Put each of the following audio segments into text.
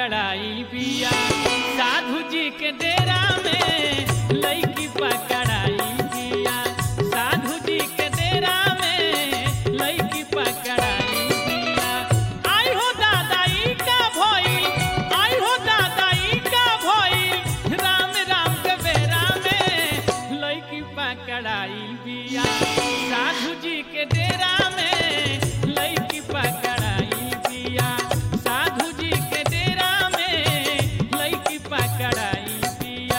पकड़ाई बिया साधु जी के डेरा में लईकी पकड़ाई बिया साधु जी के डेरा में लईकी पकड़ाई बिया आई हो दादा ई का भइल आई हो दादा ई का भइल राम राम के बेरा में लईकी पकड़ाई बिया साधु जी के डेरा में लईकी पकड़ाई बिया साधु जी के डेरा में लईकी पकड़ाई बिया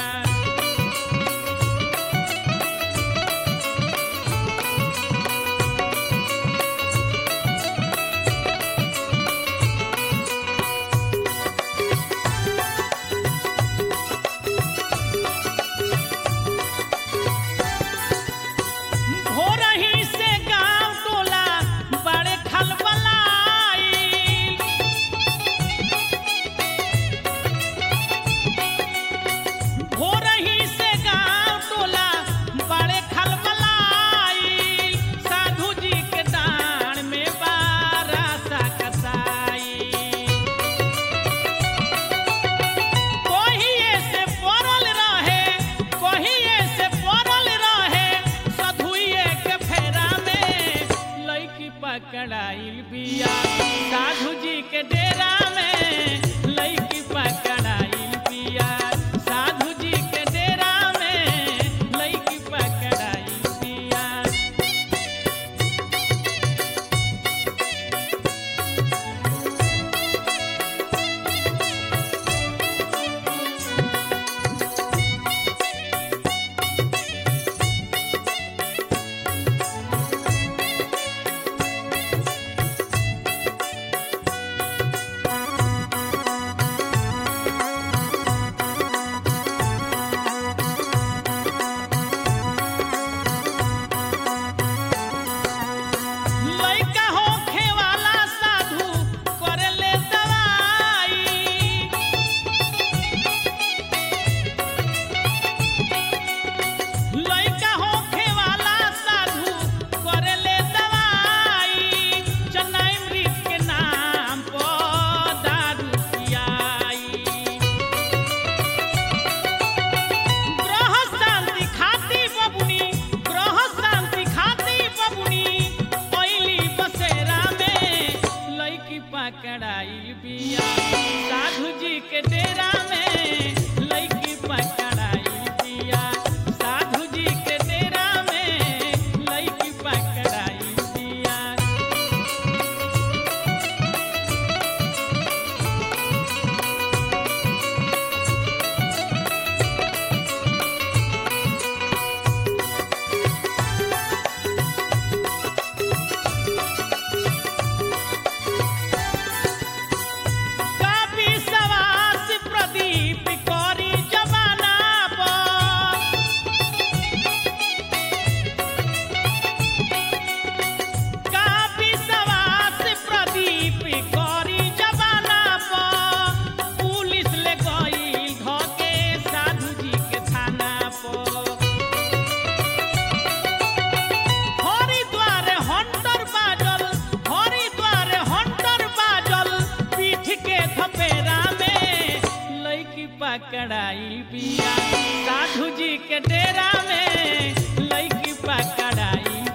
भोरही से गांव टोला बड़े खलबलाई भोरही से गांव टोला बड़े खलबलाई साधु जी के दान में बारा सा कसाई कहिए से पड़ल रहे कहिए से पड़ल रहे सधुइए के फेरा में लईकी पकड़ाइल बिया साधु जी के डेरा में लईकी पकड़ाइल बिया साधु जी के डेरा में लईकी पकड़ाइल बिया लइका होखे वाला साधु करेले दवाई लइका होखे वाला साधु करेले दवाई चेन्नई मृत के नाम पर दारू पियाई ग्रह शांति खाती बबुनी ग्रह शांति खाती बबुनी पहिली बसेरा में लईकी पकड़ाई बिया साधु जी के डेरा में लईकी पकड़ाई बिया साधु जी के डेरा में लईकी पकड़ाई बिया काफी सवास प्रदीप करी जमाना पर काफी सवास प्रदीप करी जमाना पर पुलिस ले गई धके साधु जी के थाना पर हरिद्वार हंटर बाजल हरिद्वार हंटर बाजल पीठ के थपेरा में लईकी पकड़ाई बिया साधु जी के डेरा में लईकी पकड़ाई